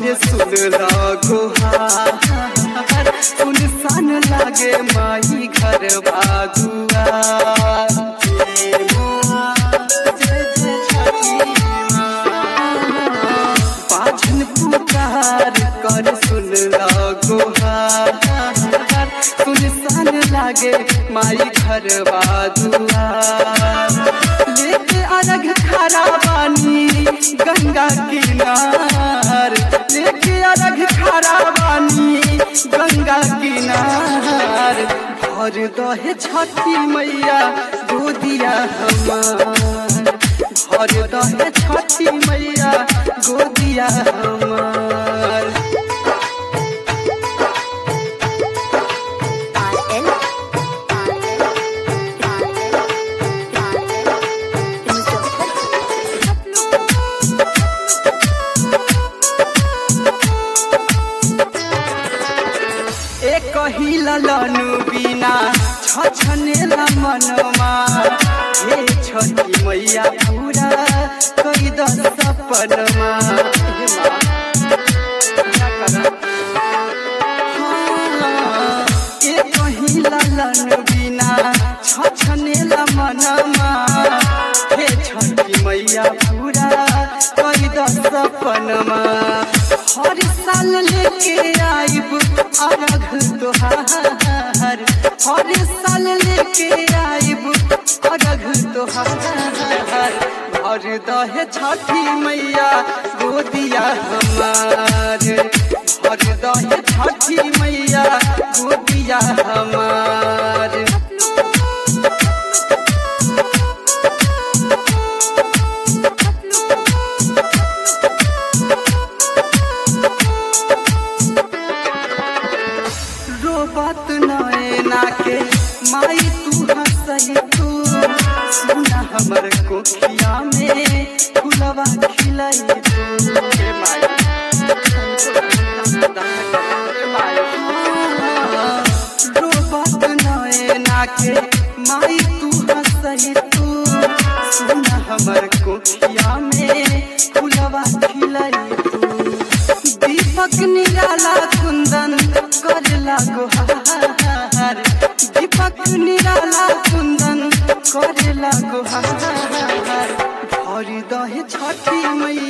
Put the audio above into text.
करे सुन गोहार सुनसान लागे माई घर बागुआ जय माँ, जय जय छठी माँ। पाछन पुकार कर सुन गोहार सुनसान लागे माई घर बागुआ लेके अलग खड़ा बानी गंगा किनार लेके अलग खड़ा बानी गंगा किनार भर दहे छठी मैया गोदिया हमार भर दहे छठी मैया गोदिया हमार RL, एक कहिला लनु बिना छछनेला मनमा हे छठी मैया पूरा कई द सपनमा हे माँ, पूरा करा। हाँ, एक कहिला लनु बिना छछनेला मनमा हे छठी मैया पूरा कई द सपनमा हर साल लेके आइब अरघ तोहार हर साल लेके आइब अरघ तोहार भर दहे छठी मैया गोदिया हमार भर दहे छठी मैया गोदिया हमार रोबत नैना के माई तू हंसई तू सुना हमर कोखिया में फुलवा खिलई तू हे माई रोबत नैना के माई तू हंसई तू सुना हमर कोखिया में फुलवा खिलई तू दीपक निराला कुंदन करला गुहार दीपक निराला कुंदन करला गुहार भरी दहे छठी मैया